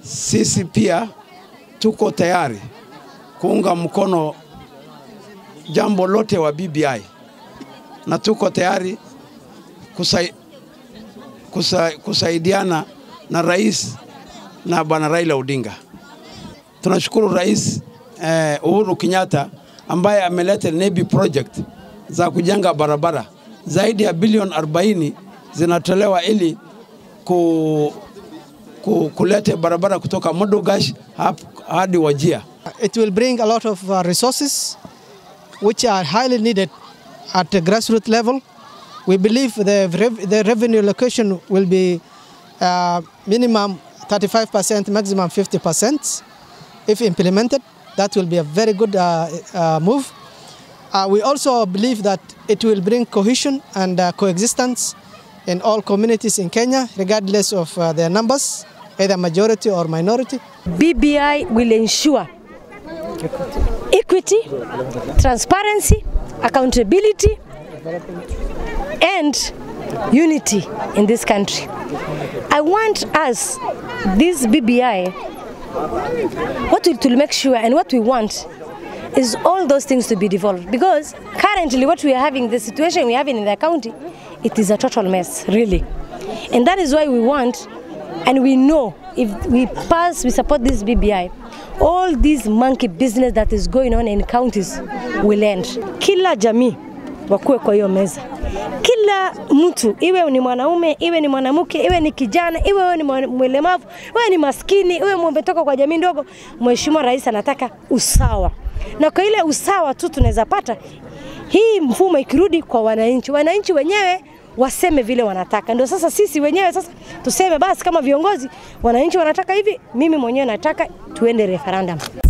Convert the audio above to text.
sisi pia tuko tayari kuunga mkono jambo lote wa BBI na tuko tayari kusai, kusa, kusaidiana na rais na bwana Raila Odinga. Tunashukuru rais eh, Uhuru Kenyatta ambaye ameleta NEBI project za kujenga barabara zaidi ya bilioni 40 zinatolewa ili ku, ku, kulete barabara kutoka Modogash hadi Wajia. It will bring a lot of uh, resources which are highly needed at the grassroots level. We believe the, rev the revenue allocation will be uh, minimum 35%, maximum 50%. If implemented, that will be a very good uh, uh, move. Uh, we also believe that it will bring cohesion and uh, coexistence in all communities in Kenya, regardless of uh, their numbers, either majority or minority. BBI will ensure equity, transparency, accountability, and unity in this country. I want us, this BBI, what will to make sure and what we want is all those things to be devolved because currently what we are having, the situation we are having in the county, it is a total mess, really. And that is why we want and we know if we pass, we support this BBI, all this monkey business that is going on in counties will end. Kila jamii wakuwe kwa hiyo meza. Kila mtu iwe ni mwanaume, iwe ni mwanamke, iwe ni kijana, iwe wewe ni mlemavu, iwe ni maskini, iwe umetoka kwa jamii ndogo, Mheshimiwa Rais anataka usawa, na kwa ile usawa tu tunaweza pata hii mfumo ikirudi kwa wananchi, wananchi wenyewe waseme vile wanataka. Ndio sasa sisi wenyewe sasa tuseme basi, kama viongozi, wananchi wanataka hivi, mimi mwenyewe nataka tuende referendum.